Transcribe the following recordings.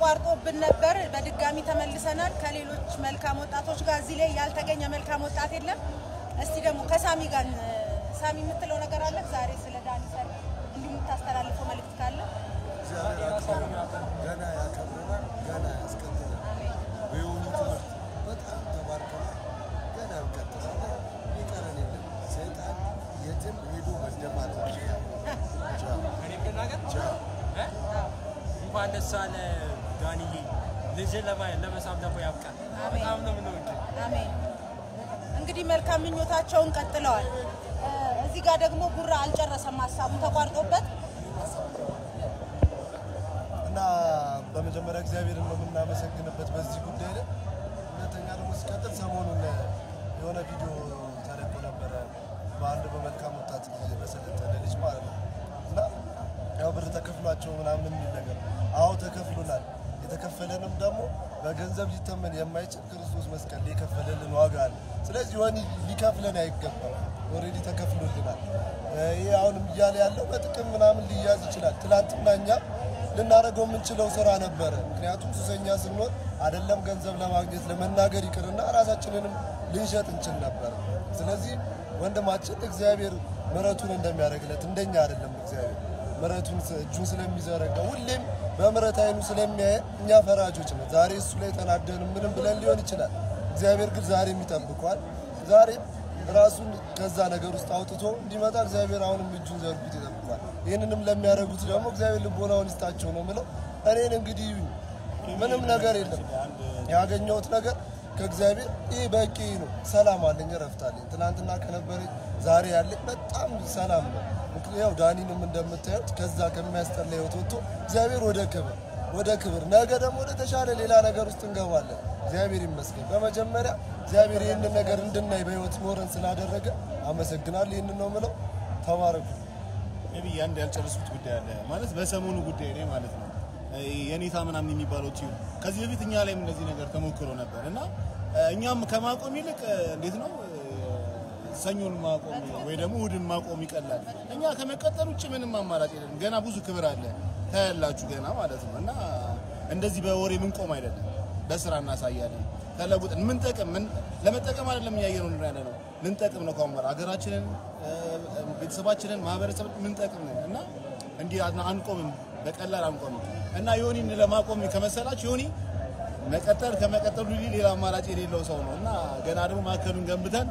ተቋርጦብን ነበር። በድጋሚ ተመልሰናል ከሌሎች መልካም ወጣቶች ጋር። እዚህ ላይ ያልተገኘ መልካም ወጣት የለም። እስቲ ደግሞ ከሳሚ ጋር እ፣ ሳሚ የምትለው ነገር አለ ዛሬ ስለ ዳኒ ሰርግ እንዲሁ የምታስተላልፈው መልእክት ካለ? እግዚአብሔር ያክብረናል፣ ገና ያከብረናል፣ ገና ያስቀጥላል። በየሆኑ ትምህርት በጣም ተባርከናል። ገና እንቀጥላለን። ይቀረን የለም። ሰይጣን የትም ሄዶ መደማት ቻው እኔ ብናገር ቻው እ? እንኳን ደስ አለ ዳንዬ። ልጅን ለማየት ለመሳም ደግሞ ያብቃል። አሜን። በጣም ነው የምንወድህ። አሜን። እንግዲህ መልካም ምኞታቸውን ቀጥለዋል። እ፣ እዚህ ጋር ደግሞ ጉራ አልጨረሰም ሀሳቡ ተቋርጦበት እና በመጀመሪያ እግዚአብሔርን ነው የምናመሰግንበት በዚህ ጉዳይ ላይ። ሁለተኛ ደግሞ ሲቀጥል ሰሞኑን የሆነ ቪዲዮ ተለቆ ነበረ በአንድ በመልካም ወጣት ልጅ በሰለጠነ ልጅ ማለት ነው እና ያው ብር ተከፍሏቸው ምናምን የሚል ነገር አዎ ተከፍሎናል። የተከፈለንም ደግሞ በገንዘብ ሊተመን የማይችል ክርስቶስ መስቀል ላይ የከፈለልን ዋጋ አለ። ስለዚህ ወኒ ሊከፍለን አይገባም። ኦልሬዲ ተከፍሎልናል። ይሄ አሁንም እያለ ያለው በጥቅም ምናምን ሊያዝ ይችላል። ትናንትና እኛ ልናደርገው የምንችለው ስራ ነበረ። ምክንያቱም ሱሰኛ ስንሆን አይደለም ገንዘብ ለማግኘት ለመናገር ይቅርና ራሳችንንም ልንሸጥ እንችል ነበር። ስለዚህ ወንድማችን እግዚአብሔር ምሕረቱን እንደሚያደርግለት እንደኛ አይደለም። እግዚአብሔር ምሕረቱን እጁን ስለሚዘረጋ ሁሌም በምሕረት አይኑ ስለሚያየ እኛ ፈራጆች ነን። ዛሬ እሱ ላይ ተናደን ምንም ብለን ሊሆን ይችላል። እግዚአብሔር ግን ዛሬም ይጠብቋል። ዛሬም ራሱን ከዛ ነገር ውስጥ አውጥቶ እንዲመጣ እግዚአብሔር አሁንም እጁን ዘርጉት ይጠብቋል። ይህንንም ለሚያደርጉት ደግሞ እግዚአብሔር ልቦናውን ይስጣቸው ነው ምለው። እኔን እንግዲህ ምንም ነገር የለም ያገኘሁት ነገር ከእግዚአብሔር ይህ በቂ ነው። ሰላም አለኝ፣ እረፍት አለኝ። ትናንትና ከነበረኝ ዛሬ ያለኝ በጣም ሰላም ነው። ምክንያው ዳኒንም እንደምታዩት ከዛ ከሚያስጠላ ህይወት ወጥቶ እግዚአብሔር ወደ ክብር ወደ ክብር ነገ ደግሞ ወደ ተሻለ ሌላ ነገር ውስጥ እንገባለን። እግዚአብሔር ይመስገን። በመጀመሪያ እግዚአብሔር ይህንን ነገር እንድናይ በህይወት ኖረን ስላደረገ አመሰግናለሁ። ይህንን ነው ምለው። ተባረኩ። ሜቢ አንድ ያልጨረሱት ጉዳይ አለ ማለት በሰሞኑ ጉዳይ ላይ ማለት ነው የኔታ ምናምን የሚባለው ቲዩ ከዚህ በፊት እኛ ላይም እንደዚህ ነገር ተሞክሮ ነበር እና እኛም ከማቆም ይልቅ እንዴት ነው ሰኞን ማቆም ወይ ደግሞ እሑድን ማቆም ይቀላል። እኛ ከመቀጠል ውጭ ምንም አማራጭ የለም። ገና ብዙ ክብር አለ ታያላችሁ ገና ማለት ነው እና እንደዚህ በወሬ ምንቆም አይደለም፣ በስራ እናሳያለን። ተለውጠን ምን ጠቅም ምን ለመጠቀም አይደለም እያየነው ነው ያለ ነው ልንጠቅም ነው ከሆነ ሀገራችንን፣ ቤተሰባችንን፣ ማህበረሰብን ምንጠቅም ነን እና እንዲህ አንቆምም፣ በቀላል አንቆምም እና ዮኒን ለማቆም ከመሰላችሁ ዮኒ መቀጠል ከመቀጠሉ ሌላ አማራጭ የሌለው ሰው ነው እና ገና ደግሞ ማዕከሉን ገንብተን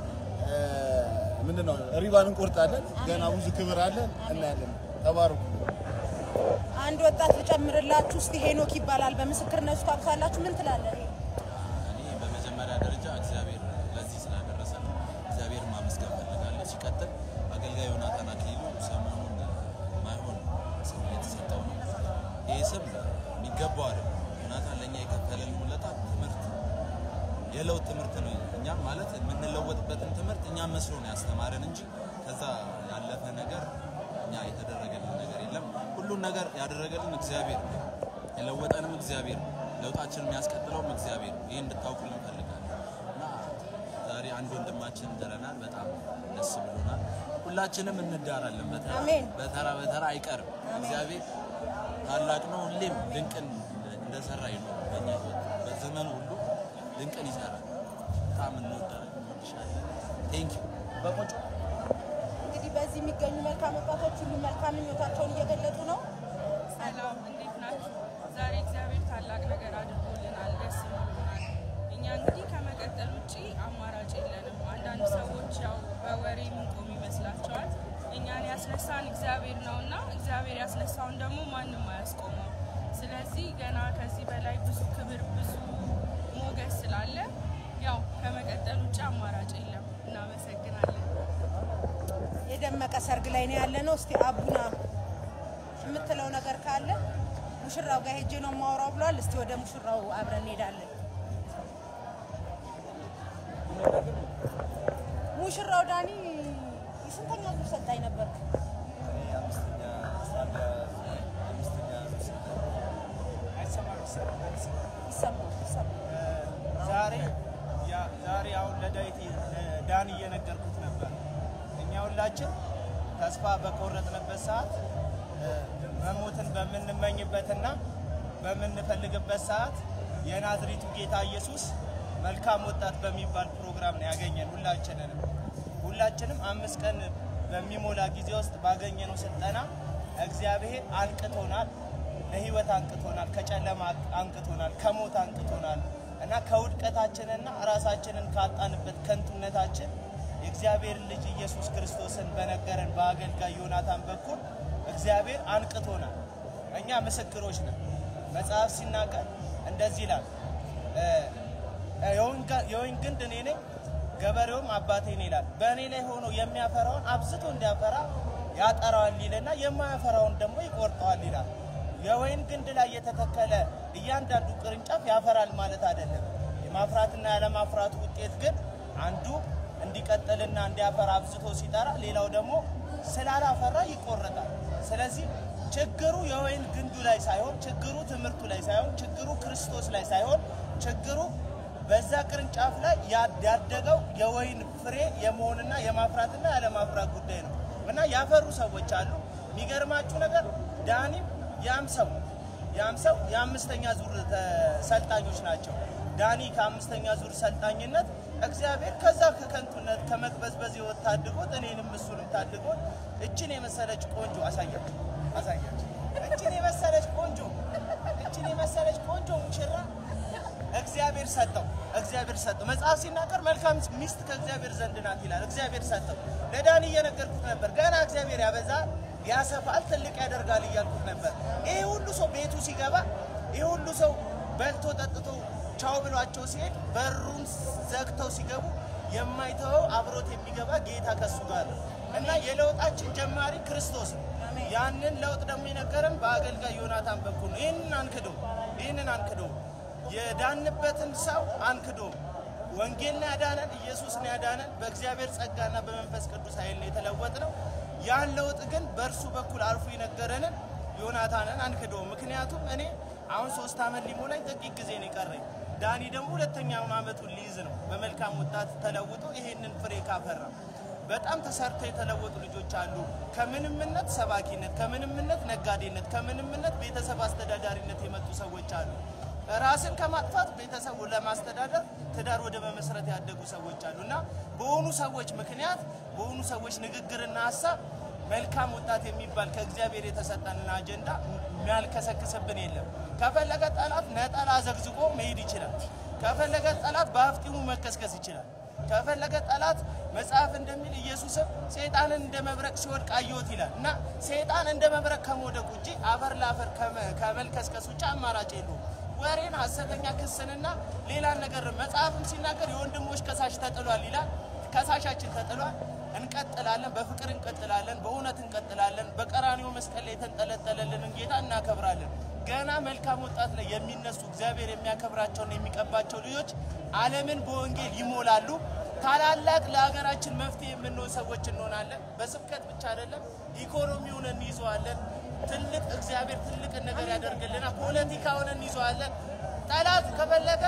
ምንድን ነው ሪባን እንቆርጣለን። ገና ብዙ ክብር አለን እናያለን። ተባረኩ። አንድ ወጣት ልጨምርላችሁ። እስቲ ሄኖክ ይባላል። በምስክርነቱ ታውቁታላችሁ። ምን ትላለህ? እኔ በመጀመሪያ ደረጃ እግዚአብሔር ለዚህ ስላደረሰ እግዚአብሔር ማመስገን ፈልጋለሁ። ሲቀጥል አገልጋይ ዮናታን አክሊሉ ሰሞኑን ማይሆን ስም እየተሰጠው ነው። ይህ ስም የሚገባው አይደለም። ዮናታን ለእኛ የከፈለን ውለታ ትምህርት የለውጥ ትምህርት ነው። እኛም ማለት የምንለወጥበትን ትምህርት እኛም መስሎ ነው ያስተማረን እንጂ ከዛ ያለፈ ነገር እኛ የተደረገልን ነገር የለም። ሁሉን ነገር ያደረገልን እግዚአብሔር ነው። የለወጠንም እግዚአብሔር ነው። ለውጣችንን የሚያስቀጥለውም እግዚአብሔር ነው። ይህ እንድታውቁልን እንፈልጋለን እና ዛሬ አንድ ወንድማችን ድረናል። በጣም ደስ ብሎናል። ሁላችንም እንዳራለን። በተራ አሜን። በተራ በተራ አይቀርም። እግዚአብሔር ታላቅ ነው። ሁሌም ድንቅን እንደሰራ ይኖር በእኛ ህይወት በዘመኑ ሁሉ ድንቅን ይሰራል። በጣም እንወዳለን፣ እንወድሻለን። ቴንክ ዩ በቆጮ እንግዲህ በዚህ የሚገኙ መልካም ወጣቶች ሁሉ መልካም ምኞታቸውን እየገለጡ ነው። ሰላም እንዴት ናችሁ? ዛሬ እግዚአብሔር ታላቅ ነገር አድርጎልናል፣ ደስ ብሎናል። እኛ እንግዲህ ከመቀጠል ውጭ አማራጭ የለንም። አንዳንድ ሰዎች ያው በወሬ ምንቆም ይመስላቸዋል። እኛን ያስነሳን እግዚአብሔር ነው እና እግዚአብሔር ያስነሳውን ደግሞ ማንም አያስቆመው። ስለዚህ ገና ከዚህ በላይ ብዙ ክብር፣ ብዙ ሞገስ ስላለ ያው ከመቀጠል ውጭ አማራጭ የለም። እናመሰግናለን። የደመቀ ሰርግ ላይ ነው ያለ ነው። እስቲ አቡና የምትለው ነገር ካለ ሙሽራው ጋር ሄጄ ነው የማወራው ብለዋል። እስቲ ወደ ሙሽራው አብረን እንሄዳለን። ሙሽራው ዳኒ የስንተኛ ዙር ሰልጣኝ ነበር? ይሰማል ይሰማል። ዛሬ ያ- ዛሬ አሁን ለዳዊት ዳን እየነገርኩት ነበር። እኛ ሁላችን ተስፋ በቆረጥንበት ሰዓት እ፣ መሞትን በምንመኝበትና በምንፈልግበት ሰዓት የናዝሬቱ ጌታ ኢየሱስ መልካም ወጣት በሚባል ፕሮግራም ነው ያገኘን ሁላችንንም ሁላችንም አምስት ቀን በሚሞላ ጊዜ ውስጥ ባገኘነው ስልጠና እግዚአብሔር አንቅቶናል፣ ለህይወት አንቅቶናል፣ ከጨለማ አንቅቶናል፣ ከሞት አንቅቶናል እና ከውድቀታችንና ራሳችንን ካጣንበት ከንቱነታችን የእግዚአብሔር ልጅ ኢየሱስ ክርስቶስን በነገረን በአገልጋይ ዮናታን በኩል እግዚአብሔር አንቅቶናል። እኛ ምስክሮች ነን። መጽሐፍ ሲናገር እንደዚህ ይላል እ፣ የወይን ግንድ እኔ ነኝ ገበሬውም አባቴ ነው ይላል። በእኔ ላይ ሆኖ የሚያፈራውን አብዝቶ እንዲያፈራ ያጠራዋል ይልና የማያፈራውን ደግሞ ይቆርጠዋል ይላል። የወይን ግንድ ላይ የተተከለ እያንዳንዱ ቅርንጫፍ ያፈራል ማለት አይደለም። የማፍራትና ያለማፍራቱ ውጤት ግን አንዱ እንዲቀጥልና እንዲያፈራ አብዝቶ ሲጠራ፣ ሌላው ደግሞ ስላላፈራ ይቆረጣል። ስለዚህ ችግሩ የወይን ግንዱ ላይ ሳይሆን ችግሩ ትምህርቱ ላይ ሳይሆን ችግሩ ክርስቶስ ላይ ሳይሆን ችግሩ በዛ ቅርንጫፍ ላይ ያደገው የወይን ፍሬ የመሆንና የማፍራትና ያለማፍራት ጉዳይ ነው እና ያፈሩ ሰዎች አሉ። የሚገርማችሁ ነገር ዳኒም ያም ሰው ያም ሰው የአምስተኛ ዙር ሰልጣኞች ናቸው። ዳኒ ከአምስተኛ ዙር ሰልጣኝነት እግዚአብሔር ከዛ ከከንቱነት ከመቅበዝበዝ ሕይወት ታድጎት እኔንም እሱንም ታድጎት እችን የመሰለች ቆንጆ አሳያችሁ አሳያችሁ እችን የመሰለች ቆንጆ እችን የመሰለች ቆንጆ ሙሽራ እግዚአብሔር ሰጠው። እግዚአብሔር ሰጠው። መጽሐፍ ሲናገር መልካም ሚስት ከእግዚአብሔር ዘንድ ናት ይላል። እግዚአብሔር ሰጠው። ለዳኒ እየነገርኩት ነበር። ገና እግዚአብሔር ያበዛል፣ ያሰፋል፣ ትልቅ ያደርጋል እያልኩት ነበር። ይሄ ሁሉ ሰው ቤቱ ሲገባ ይሄ ሁሉ ሰው በልቶ ጠጥቶ ቻው ብሏቸው ሲሄድ በሩን ዘግተው ሲገቡ የማይተወው አብሮት የሚገባ ጌታ ከሱ ጋር ነው እና የለውጣችን ጀማሪ ክርስቶስ ነው። ያንን ለውጥ ደግሞ የነገረን በአገልጋይ ዮናታን በኩል ነው። ይህንን አንክዶ ይህንን አንክዶ የዳንበትን ሰው አንክዶ ወንጌልን ያዳነን ኢየሱስን ያዳነን በእግዚአብሔር ጸጋና በመንፈስ ቅዱስ ኃይል ነው የተለወጥ ነው። ያን ለውጥ ግን በእርሱ በኩል አልፎ የነገረንን ዮናታንን አንክዶ። ምክንያቱም እኔ አሁን ሶስት ዓመት ሊሞላኝ ጥቂት ጊዜ ነው የቀረኝ። ዳኒ ደግሞ ሁለተኛውን ዓመቱን ሊይዝ ነው። በመልካም ወጣት ተለውጦ ይሄንን ፍሬ ካፈራ በጣም ተሰርተው የተለወጡ ልጆች አሉ። ከምንምነት ሰባኪነት፣ ከምንምነት ነጋዴነት፣ ከምንምነት ቤተሰብ አስተዳዳሪነት የመጡ ሰዎች አሉ። ራስን ከማጥፋት ቤተሰቡ ለማስተዳደር ትዳር ወደ መመስረት ያደጉ ሰዎች አሉ እና በሆኑ ሰዎች ምክንያት በሆኑ ሰዎች ንግግርና ሀሳብ መልካም ወጣት የሚባል ከእግዚአብሔር የተሰጠንን አጀንዳ የሚያልከሰክስብን የለም። ከፈለገ ጠላት ነጠላ ዘግዝቆ መሄድ ይችላል። ከፈለገ ጠላት በአፍጢሙ መከስከስ ይችላል። ከፈለገ ጠላት መጽሐፍ እንደሚል ኢየሱስም ሰይጣንን እንደ መብረቅ ሲወድቅ አየሁት ይላል እና ሰይጣን እንደ መብረቅ ከመውደቅ ውጭ አፈር ለአፈር ከመ- ከመልከስከስ ውጭ አማራጭ የለውም። ወሬን፣ ሐሰተኛ ክስንና ሌላን ነገር መጽሐፍም ሲናገር የወንድሞች ከሳሽ ተጥሏል ይላል። ከሳሻችን ተጥሏል። እንቀጥላለን፣ በፍቅር እንቀጥላለን፣ በእውነት እንቀጥላለን። በቀራኒዮ መስቀል ላይ የተንጠለጠለልንን ጌታ እናከብራለን። ገና መልካም ወጣት ላይ የሚነሱ እግዚአብሔር የሚያከብራቸውና የሚቀባቸው ልጆች ዓለምን በወንጌል ይሞላሉ። ታላላቅ ለሀገራችን መፍትሄ የምንሆን ሰዎች እንሆናለን። በስብከት ብቻ አይደለም፣ ኢኮኖሚውን እንይዘዋለን። ትልቅ እግዚአብሔር ትልቅን ነገር ያደርግልናል። ፖለቲካውን እንይዘዋለን። ጠላት ከፈለገ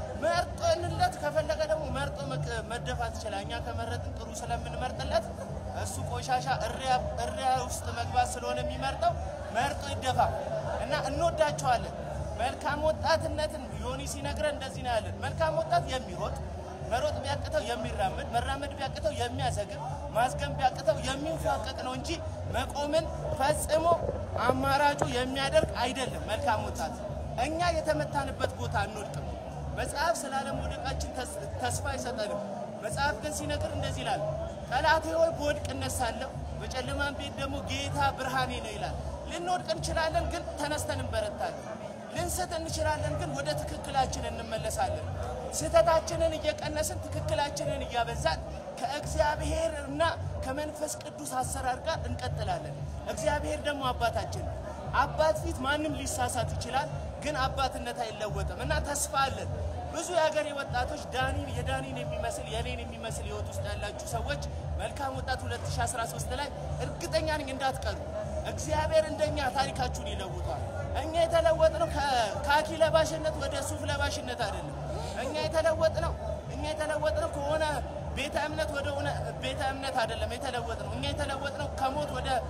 መርጦንለት ከፈለገ ደግሞ መርጦ መቅ- መደፋት ይችላል። እኛ ከመረጥን ጥሩ ስለምንመርጥለት እሱ ቆሻሻ እሪያ እሪያ ውስጥ መግባት ስለሆነ የሚመርጠው መርጦ ይደፋ እና እንወዳቸዋለን። መልካም ወጣትነትን ዮኒ ሲነግረን እንደዚህ ነው ያለን። መልካም ወጣት የሚሮጥ መሮጥ ቢያቅተው የሚራመድ መራመድ ቢያቅተው የሚያሰግር ማዝገም ቢያቅተው የሚንፏቀቅ ነው እንጂ መቆምን ፈጽሞ አማራጩ የሚያደርግ አይደለም። መልካም ወጣት እኛ የተመታንበት ቦታ አንወድቅም። መጽሐፍ ስለ አለመውደቃችን ተስ- ተስፋ አይሰጠንም። መጽሐፍ ግን ሲነግር እንደዚህ ይላል፣ ጠላቴ ሆይ በወድቅ እነሳለሁ፣ በጨለማም ቤት ደግሞ ጌታ ብርሃኔ ነው ይላል። ልንወድቅ እንችላለን፣ ግን ተነስተን እንበረታለን። ልንስት እንችላለን፣ ግን ወደ ትክክላችን እንመለሳለን። ስህተታችንን እየቀነስን ትክክላችንን እያበዛን ከእግዚአብሔር እና ከመንፈስ ቅዱስ አሰራር ጋር እንቀጥላለን። እግዚአብሔር ደግሞ አባታችን ነው። አባት ፊት ማንም ሊሳሳት ይችላል፣ ግን አባትነት አይለወጥም እና ተስፋ አለን። ብዙ የሀገሬ ወጣቶች ዳኒን የዳኒን የሚመስል የኔን የሚመስል ህይወት ውስጥ ያላችሁ ሰዎች መልካም ወጣት 2013 ላይ እርግጠኛ ነኝ እንዳትቀሩ። እግዚአብሔር እንደኛ ታሪካችሁን ይለውጧል። እኛ የተለወጥነው ከካኪ ለባሽነት ወደ ሱፍ ለባሽነት አይደለም። እኛ የተለወጥነው እኛ የተለወጥነው ከሆነ ቤተ እምነት ወደ ሆነ ቤተ እምነት አይደለም የተለወጥነው። እኛ የተለወጥነው ከሞት ወደ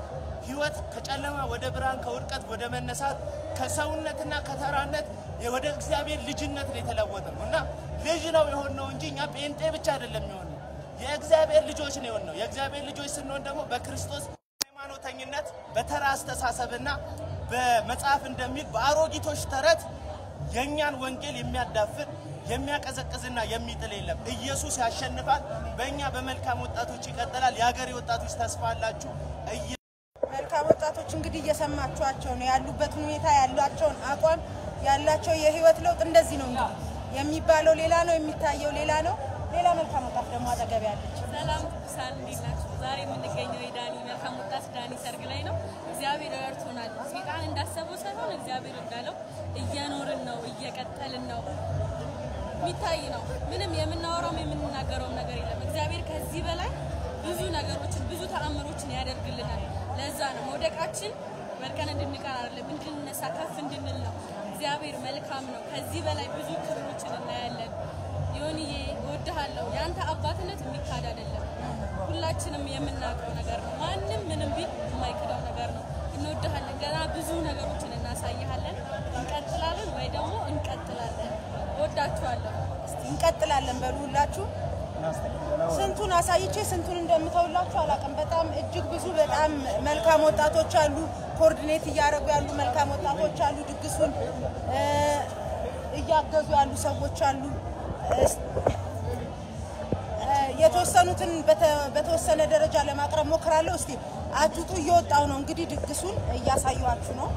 ህይወት ከጨለማ ወደ ብርሃን ከውድቀት ወደ መነሳት ከሰውነትና ከተራነት ወደ እግዚአብሔር ልጅነት ነው የተለወጠ ነው እና ልጅ ነው የሆነው እንጂ እኛ ጴንጤ ብቻ አይደለም የሆነው የእግዚአብሔር ልጆች ነው የሆነው። የእግዚአብሔር ልጆች ስንሆን ደግሞ በክርስቶስ ሃይማኖተኝነት በተራ አስተሳሰብና በመጽሐፍ እንደሚል በአሮጊቶች ተረት የእኛን ወንጌል የሚያዳፍን የሚያቀዘቅዝና የሚጥል የለም። ኢየሱስ ያሸንፋል። በእኛ በመልካም ወጣቶች ይቀጥላል። የሀገሬ ወጣቶች ተስፋ አላችሁ። እየ- መልካም ወጣቶች እንግዲህ እየሰማችኋቸው ነው ያሉበት ሁኔታ ያላቸውን አቋም ያላቸው የህይወት ለውጥ እንደዚህ ነው እንግዲህ የሚባለው ሌላ ነው የሚታየው ሌላ ነው ሌላ መልካም ወጣት ደግሞ አጠገብ ያለች ሰላም ቅዱሳን እንዴት ናችሁ? ዛሬ የምንገኘው የዳኒ መልካም ወጣት ዳኒ ሰርግ ላይ ነው። እግዚአብሔር ረድቶናል። ሴጣን እንዳሰበው ሳይሆን እግዚአብሔር እንዳለው እየኖርን ነው፣ እየቀጠልን ነው። የሚታይ ነው። ምንም የምናወራውም የምንናገረውም ነገር የለም። እግዚአብሔር ከዚህ በላይ ብዙ ነገሮችን ብዙ ተአምሮችን ያደርግልናል። ለዛ ነው መውደቃችን ወድቀን እንድንቀር አይደለም፣ እንድንነሳ ከፍ እንድንል ነው። እግዚአብሔር መልካም ነው። ከዚህ በላይ ብዙ ክብሮችን እናያለን። ዮኒዬ እወድሃለሁ። የአንተ አባትነት የሚካድ አይደለም። ሁላችንም የምናውቀው ነገር ነው። ማንም ምንም ቢል የማይክደው ነገር ነው። እንወድሃለን። ገና ብዙ ነገሮችን እናሳይሃለን። እንቀጥላለን ወይ ደግሞ እንቀጥላለን። እወዳችኋለሁ። እስቲ እንቀጥላለን በሉ ሁላችሁ ስንቱን አሳይቼ ስንቱን እንደምተውላችሁ አላውቅም። በጣም እጅግ ብዙ በጣም መልካም ወጣቶች አሉ። ኮኦርዲኔት እያደረጉ ያሉ መልካም ወጣቶች አሉ። ድግሱን እ፣ እያገዙ ያሉ ሰዎች አሉ። እስ- እ፣ የተወሰኑትን በተ- በተወሰነ ደረጃ ለማቅረብ ሞክራለሁ። እስቲ አትውጡ፣ እየወጣው ነው እንግዲህ ድግሱን እያሳየኋችሁ ነው።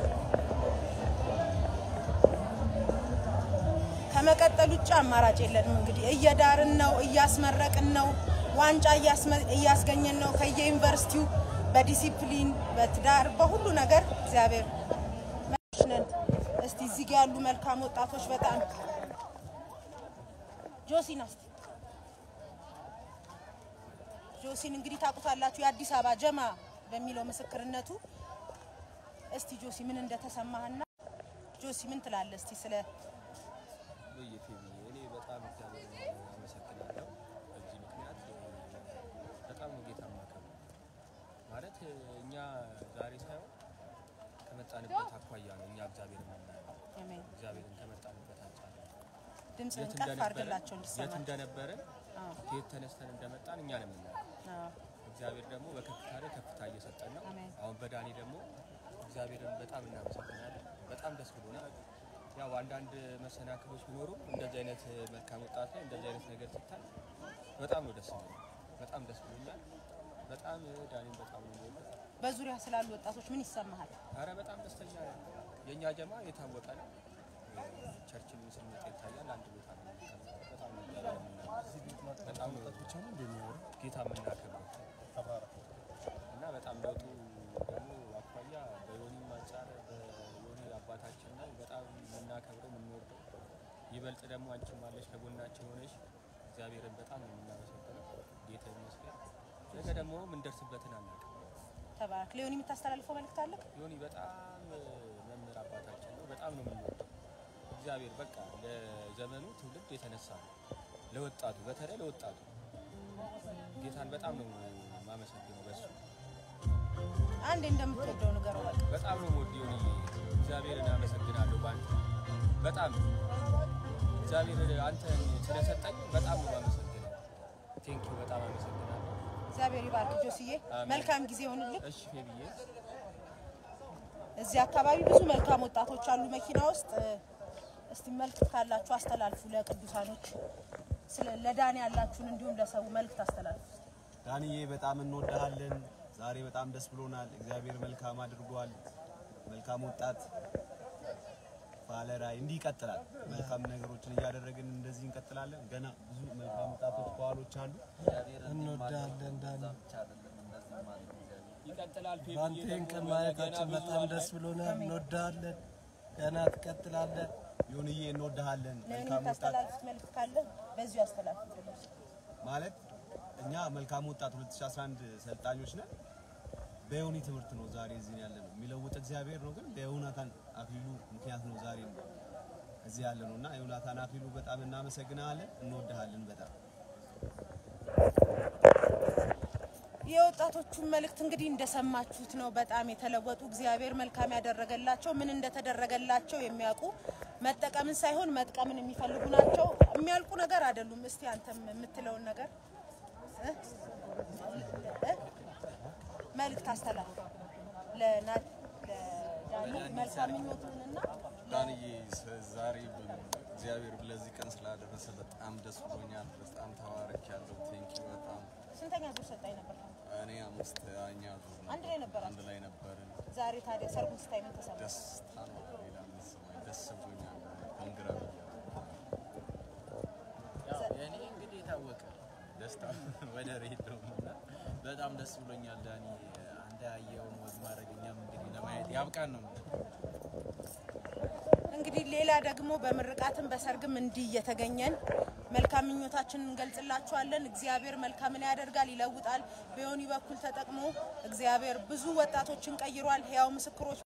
ከመቀጠል ውጭ አማራጭ የለንም። እንግዲህ እየዳርን ነው፣ እያስመረቅን ነው፣ ዋንጫ እያስመ- እያስገኘን ነው ከየዩኒቨርሲቲው በዲሲፕሊን በትዳር በሁሉ ነገር እግዚአብሔር መልካም ነን። እስቲ እዚህ ጋ ያሉ መልካም ወጣቶች በጣም ጆሲን እስቲ ጆሲን እንግዲህ ታውቁታላችሁ የአዲስ አበባ ጀማ በሚለው ምስክርነቱ። እስቲ ጆሲ ምን እንደተሰማህና ጆሲ ምን ትላለህ እስቲ ስለ በየፊልም እኔ በጣም እግዚአብሔር አመሰግናለሁ። በዚህ ምክንያት በጣም ነው ጌታ የማከብረው። ማለት እኛ ዛሬ ሳይሆን ከመጣንበት አኳያ ነው እኛ እግዚአብሔር የምናየው። አሜን። እግዚአብሔርን ከመጣንበት አንጻር ነው። ድምፅህን የት ከፍ እንደነበረን- አድርግላቸው የት እንዲሰማ። እንደነበረን አዎ፣ ከየት ተነስተን እንደመጣን እኛ ነው የምናየው። አዎ። እግዚአብሔር ደግሞ በከፍታ ላይ ከፍታ እየሰጠን ነው። አሜን። አሁን በዳኒ ደግሞ እግዚአብሔርን በጣም እናመሰግናለን። በጣም ደስ ብሎናል። ያው አንዳንድ መሰናክሎች ቢኖሩም እንደዚህ አይነት መልካም ወጣት ላይ እንደዚህ አይነት ነገር ሲታይ በጣም ነው ደስ ብሎኛል። በጣም ደስ ብሎኛል። በጣም ዳኒን በጣም ነው የምወደው። በዙሪያ ስላሉ ወጣቶች ምን ይሰማሃል? አረ በጣም ደስተኛ ነን። የእኛ ጀማ የታወቀ ነው። ቸርችን ስንመጣ ይታያል። አንድ ቦታ ነው የምንቀመጠው። በጣም ነው እግዚአብሔር የምናመልከው። በጣም ነው ጌታ የምናከብረው እና በጣም ለውጡ ደግሞ አኳያ በዮኒም አንጻር በዮኒ አባታችን ነው በጣም የምናከብረው የምንወደው። ይበልጥ ደግሞ አንቺም አለሽ ከጎናችን ሆነሽ እግዚአብሔርን በጣም ነው የምናመሰግነው። ጌታ ይመስገን። ነገ ደግሞ የምንደርስበትን አናውቅም። ተባረክ። ሊሆን የምታስተላልፈው መልእክት አለ? ዮኒ በጣም መምህር አባታችን ነው። በጣም ነው የምንወደው። እግዚአብሔር በቃ ለዘመኑ ትውልድ የተነሳ ነው። ለወጣቱ በተለይ ለወጣቱ ጌታን በጣም ነው የማመሰግነው በሱ አንዴ እንደምትወደው ንገረው በቃ። በጣም ነው የምወድ ዮኒ። እግዚአብሔርን አመሰግናለሁ በአንተ በጣም እግዚአብሔር አንተን ስለሰጠኝ በጣም ነው የማመሰግነው። ቴንኪው በጣም አመሰግናለሁ። እግዚአብሔር ይባርክ ጆስዬ፣ አሜን። መልካም ጊዜ ይሆንልህ። እሺ ብዬ እዚህ አካባቢ ብዙ መልካም ወጣቶች አሉ መኪና ውስጥ። እስቲ መልእክት ካላችሁ አስተላልፉ ለቅዱሳኖች፣ ስለ ለዳኒ ያላችሁን እንዲሁም ለሰው መልእክት አስተላልፉ። ዳንዬ በጣም እንወድሃለን። ዛሬ በጣም ደስ ብሎናል። እግዚአብሔር መልካም አድርጓል። መልካም ወጣት ባለ ራዕይ እንዲህ ይቀጥላል። መልካም ነገሮችን እያደረግን እንደዚህ እንቀጥላለን። ገና ብዙ መልካም ወጣቶች ከኋሎች አሉ። እንወዳለን ዳኒ። ይቀጥላል። ፌብዬ በአንተን ደግሞ ቀን ገና ማየታችን ብዙ በጣም አለ። ደስ ብሎናል። እንወዳለን። ገና ትቀጥላለን። ይሁንዬ እንወድሃለን። ለእኔ መልካም ወጣት የምታስተላልፉት መልእክት ካለ በዚሁ አስተላልፉ። ማለት እኛ መልካም ወጣት 2011 ሰልጣኞች ነን። በዮኒ ትምህርት ነው ዛሬ እዚህ ያለ ነው። የሚለውጥ እግዚአብሔር ነው፣ ግን በዮናታን አክሊሉ ምክንያት ነው ዛሬ እዚህ ያለ ነው እና ዮናታን አክሊሉ በጣም እናመሰግናለን፣ እንወድሃለን በጣም የወጣቶቹን መልእክት እንግዲህ እንደሰማችሁት ነው። በጣም የተለወጡ እግዚአብሔር መልካም ያደረገላቸው ምን እንደተደረገላቸው የሚያውቁ መጠቀምን ሳይሆን መጥቀምን የሚፈልጉ ናቸው። የሚያልቁ ነገር አይደሉም። እስቲ አንተም የምትለውን ነገር እ? እ? መልእክት አስተላልፍ ለና- ለዳኒ መልካም ምኞትህንና ዳንዬ ዛሬ እግዚአብሔር ለዚህ ቀን ስላደረሰ በጣም ደስ ብሎኛል። በጣም ተባረክ ያለው ቴንኪ በጣም ስንተኛ ዙር ሰጣኝ ነበር? እኔ አምስተኛ ዙር ነበር። አንድ ላይ ነበራችሁ? አንድ ላይ ነበርን። ዛሬ ታዲያ ሰርጉን ስታይ ምን ተሰማ? ደስታ ነው ሌላ ምን ስማኝ ደስ ብሎኛል። ኮንግራ ያው የኔ እንግዲህ የታወቀ ደስታ ወደር የለውም እና በጣም ደስ ብሎኛል ዳኒ። አንተ ያየውን ወግ ማድረግ እኛም እንግዲህ ለማየት ያብቃን ነው የምልህ። እንግዲህ ሌላ ደግሞ በምርቃትም በሰርግም እንዲህ እየተገኘን መልካም ምኞታችንን እንገልጽላችኋለን። እግዚአብሔር መልካምን ያደርጋል፣ ይለውጣል። በዮኒ በኩል ተጠቅሞ እግዚአብሔር ብዙ ወጣቶችን ቀይሯል። ሕያው ምስክሮች